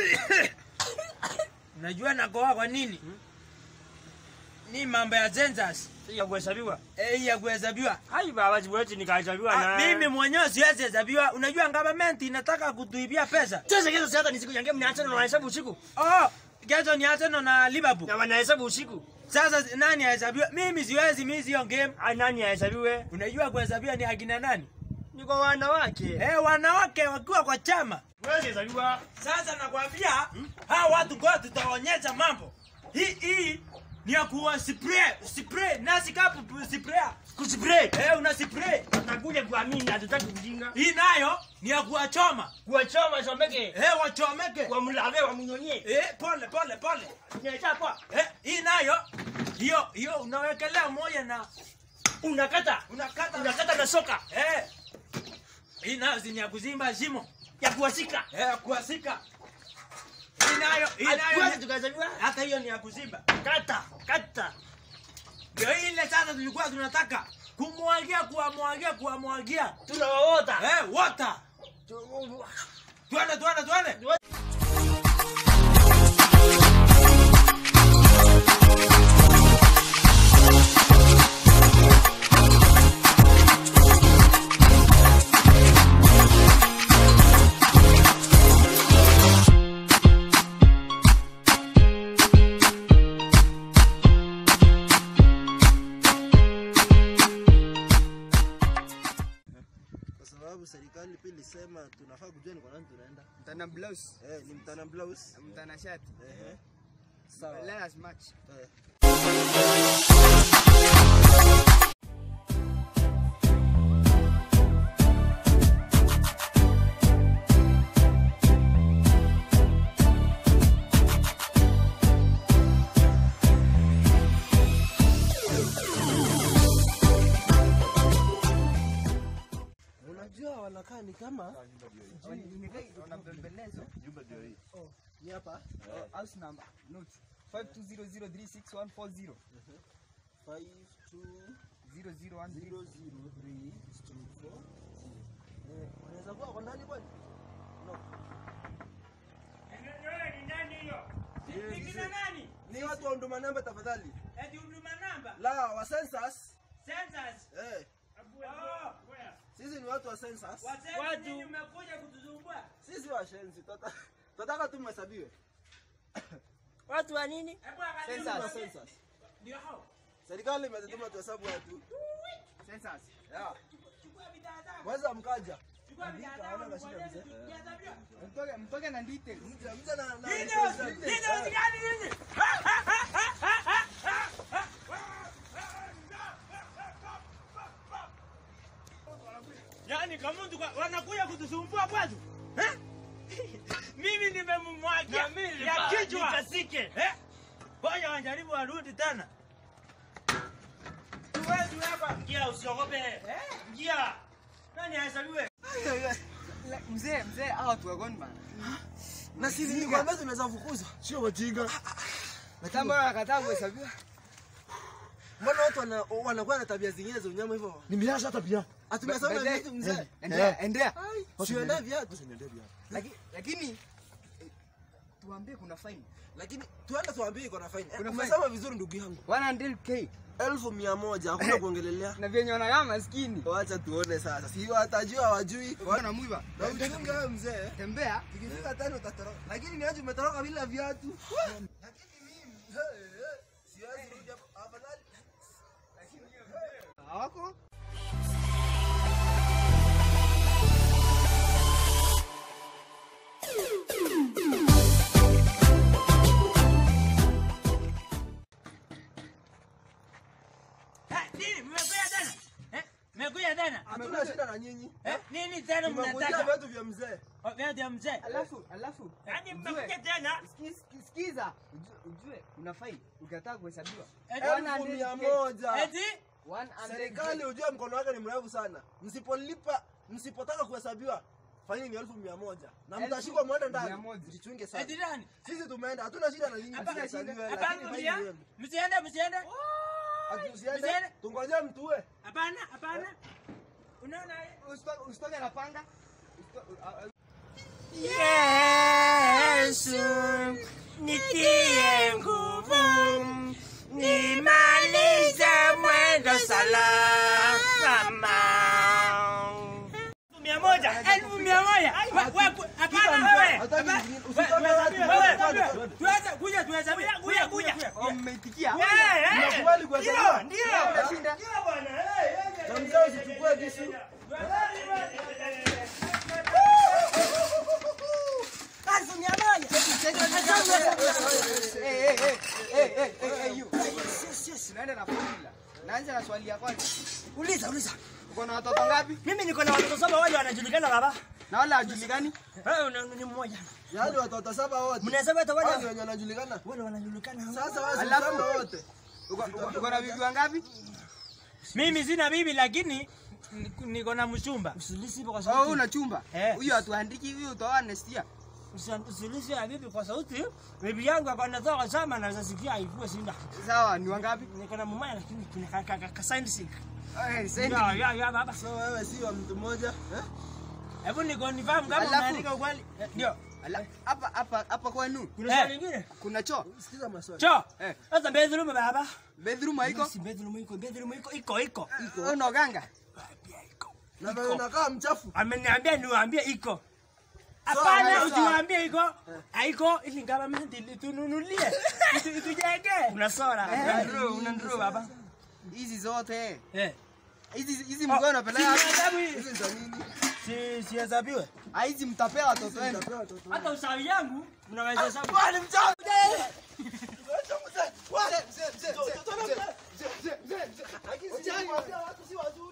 Unajua nakoa kwa nini? Ni mambo ya census. ya kuhesabiwa. Eh, ya kuhesabiwa. Hai baba siwezi nikahesabiwa Ah, na mimi mwenyewe siwezi hesabiwa. Unajua government inataka kutuibia pesa. Sasa kesho si hata ni siku ya game niache na wanahesabu usiku. Oh, kesho ni Arsenal na Liverpool. Na wanahesabu usiku. Sasa nani ahesabiwa? Mimi siwezi, mimi sio game. Ai nani ahesabiwe? Unajua kuhesabiwa ni akina nani? Ni kwa wanawake. Eh, wanawake wakiwa kwa chama. Wewe hesabiwa. Sasa nakwambia hawa watu kwa tutaonyesha mambo. Hii hii ni ya kuwa spray, spray, nasi kapu spray. Kuspray. Eh, una spray. Nakuja kuamini hatutaki ujinga. Hii nayo ni ya kuwachoma. Kuwachoma chomeke. Eh, wachomeke. Kwa mlave wa munyonye. Eh, pole pole pole. Nyesha kwa. Eh, hii nayo hiyo hiyo unawekelea moja na Unakata. unakata Unakata na soka. Eh. Hii nayo ni ya kuzimba shimo. Ya kuwasika. Eh, ya kuwasika. Hii nayo, hii Hatuwezi nayo. tukahesabiwa. Hata hiyo ni ya kuzimba. Kata. Kata. Ndio ile sasa tulikuwa tunataka kumwagia, kuwamwagia, kuwamwagia. Tunawaota. Eh, water. Twende, twende, twende. kwa sababu serikali pia ilisema tunafaa kujua ni kwa nani tunaenda. Mtana blouse, Eh, ni mtana blouse. mtana shati. Ehe. Sawa. Let us match. Eh. Unajua wanakaa ni kama Wanabembelezwa. ni hapa House number, note. 5200366140. 52 0013. 003 Eh, wanaweza kuwa kwa ndani kwani? No. Ni nani hiyo? Ni kina nani? Ni watu wa huduma namba tafadhali. Eti huduma namba. La, wa census. Census. Eh, Oh, sisi ni watu wa census. wazee Watu- nyinyi mmekuja kutusumbua. Sisi washenzi. Tota- Tunataka tu mhesabiwe. Watu wa nini? Hebu angalia Census. Wa mwambie. census. Ndio hao. Serikali imetutuma tuhesabu watu. Census. Yeah. Chukua bidhaa zako. Mweza mkaja. Chukua bidhaa Andika, zako. hawana shida ngoja mzee. tujahesabiwa. Mtoke, mtoke na details. Mja, mja na na. Hii ndio- hii ndio gani nyinyi? Yaani kama mtu kwa- wanakuja kutusumbua kwetu. Eh? Mimi nimemmwagia ya kichwa. Nikasike. Eh? Ngoja wajaribu warudi tena. Tuwezi hapa. Ingia usiogope. Eh? Ingia. Nani ahesabiwe? La- Mzee, mzee, hao watu wa gone bana. Na sisi ni kwamba tunaweza fukuzwa. Sio wajinga. Sasa mbona wanakataa kuhesabiwa? Mbona watu wana- wanakuwa na tabia zingine za unyama hivyo? Nimeacha hata pia. Hatumesoma Baadaye- vitu mzee. Endea, endea. Ai, Sienda viatu. Laki- Lakini eh, tuambie kuna fine. Lakini tuende tuambie iko na fine. Eh, Kuna Umesema vizuri ndugu yangu. 100k Elfu mia moja hakuna kuongelelea. na vyenye wanakaa maskini. Wacha tuone sasa. Si watajua wajui. Wana mwiba. Na uchunge wewe mzee. Tembea. Ikifika tano utatoroka. Lakini ni aje umetoroka bila viatu? Lakini mimi eh, eh, siwezi rudi hapo. Afadhali Hawako? Eh, nini mmekuja tena? Eh? Mmekuja tena? hatuna shida na nyinyi. Eh? Nini tena Tumekujia mnataka? viatu vya mzee. Oh, Viatu ya mzee. Alafu, alafu. Yaani ujue- mmekuja tena? Ski- ski- Skiza, ujue, ujue kuna fine ukataa kuhesabiwa. Eti- Elfu mia moja. Eti? 100K. Serikali ujue mkono wake ni mrefu sana. Msipolipa, msipotaka kuhesabiwa faini ni elfu mia moja na Elfu mtashikwa mwende mia ndani. moja. Jichunge sana. Eti nani? Sisi tumeenda, hatuna shida na nyinyi Hapana, tuhesabiwe, Hapana, lakini faini msiende. yenu. Msiende, msiende. Ati usiende, Msiende. tungoje mtue. Hapana, hapana. Unaona hii? Usitoke- Usitoke na panga. Usito- uh, uh, Yesu Wewe, Hataki wewe, zingine. wewe, Usitoke wewe, watu. wewe, Twende, wewe, twende. tuanze, kuja tuhesabu. Kuja, kuja, kuja. Oh, mmeitikia. Eh, eh. Unakubali kuhesabiwa? Ndio, ndio. Unashinda. Ndio bwana. Eh, eh, Na mzee usichukue kisu. Kazi mia moja. Eh, eh, eh, eh, eh, eh, eh, you. Yes, yes, naenda na formula. Naanza na swali ya kwanza. Uliza, uliza. Uko na watoto ngapi? Mimi niko na watoto saba wale wanajulikana baba. Na wala hajulikani? Wewe una- ni mmoja. Yaani watoto saba wote. Mnasema hata Hao ni wale wenye wanajulikana. wale wanajulikana. Sasa wewe si Alafu- useme wote. Uko- uko- Uko na bibi wangapi? Mimi sina bibi lakini niko- niko na mchumba. Usilisi hivyo kwa Oh, sauti. una chumba. Eh. Huyo hatuandiki, huyo utaoa Anestia. Usi- Usilisi ya bibi kwa sauti. Bibi yangu akona toka sama na zasikia haivua sinda. Sawa, ni wangapi? Niko na mumaya lakini kina ka ka ka sign sick. Eh, sendi. Ya ya ya baba. So wewe si wa mtu mmoja. Eh? Hebu niko nifahamu kama Alafu- unaandika ukweli. Eh, Ndio. Ala, Hapa hapa hapa kwenu Kuna Eh. swali lingine? kuna choo. Sikiza maswali. Cho. Eh. Sasa bedroom baba. Bedroom haiko? Si bedroom iko, bedroom iko, iko iko. Wewe Unaoganga? Pia iko. Na wewe unakaa mchafu. Ameniambia niwaambie iko. Sawa, Hapana, sawa. usiwaambie iko. Haiko ili government itununulie. Itu- Itujenge. Unasora. Unanunua, unanunua baba. Hizi zote. Eh. Hizi hizi mko unapeleka Si wapi? hesabu hii. Hizi ni za nini? Si sihesabiwe. Ah, hizi mtapea watoto wenu. Utapewa watoto. Hata usawi yangu mnaweza hesabu. Wewe ni mchafu. Acha mzee. Wewe mzee mzee mzee. Mzee mzee mzee. Lakini si watu si wazuri.